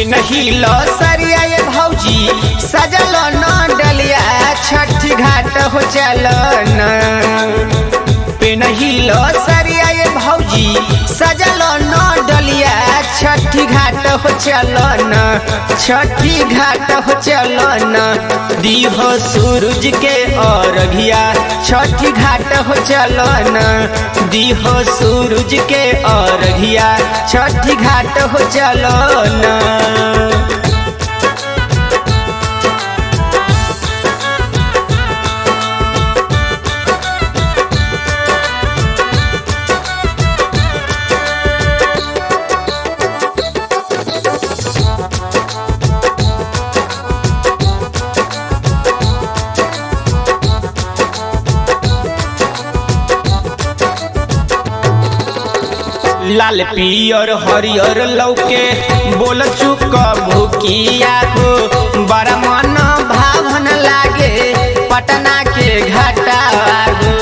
पेनहिल सरिया ये भौजी सजल न डलिया छठ घाट हो चलन पेनहिल सरिया ये भौजी सजल न डलिया छठी घाट हो चलन छठी घाट हो चलन दीह सूरज के अरघिया छठी घाट हो चलन दीह सूरज के अरघिया छठी घाट हो चलन लाल पियर हरियर लौके बोल चुक भूकिया हो बड़ा मन भावन लागे पटना के घाटा हो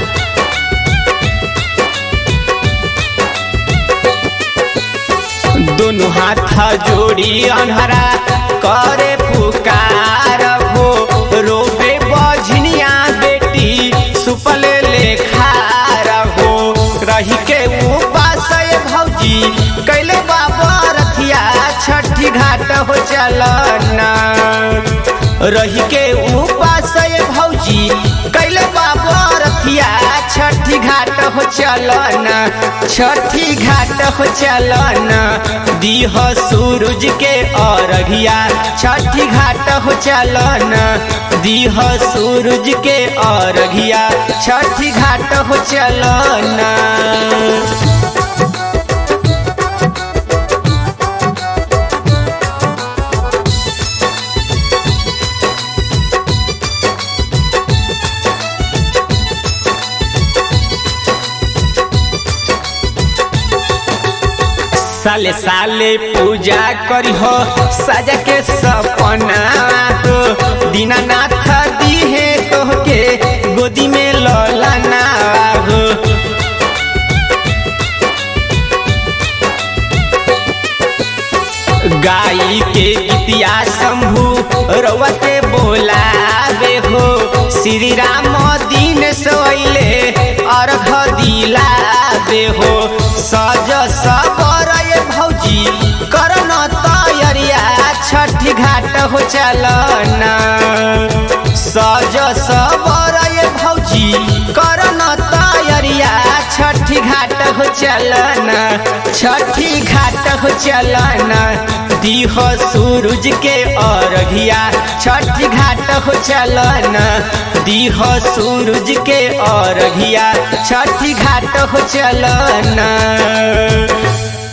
दोनों हाथ जोड़ी अनहरा करे पुकार हो रोबे बझनिया बेटी सुपल लेखार हो रही के उपास ये भौजी कैले बाबा रथिया छठी घाट हो चलना रही के उपास ये भौजी कैले बाबा रथिया छठी घाट हो चलना छठी घाट हो चलना दीह सूरज के अरघिया छठी घाट हो चलना दीह सूरज के अरघिया छठी घाट हो चलना साले साले पूजा करी हो सजा के सपना हो दीनानाथ दीहे तोहके गोदी में ललना हो गाई के गीतिया शंभु रवते बोलावे हो श्री राम दीन सोइले अर्घ दिलावे हो सज सबर ये भौजी करन तैयारिया छठी घाट हो चलना सज सबर ये भौजी करन तैयारिया छठी घाट हो चलना छठी घाट हो चलना दीह सूरज के अरघिया छठी घाट हो चलना दीह सूरज के अरघिया छठी घाट हो चलना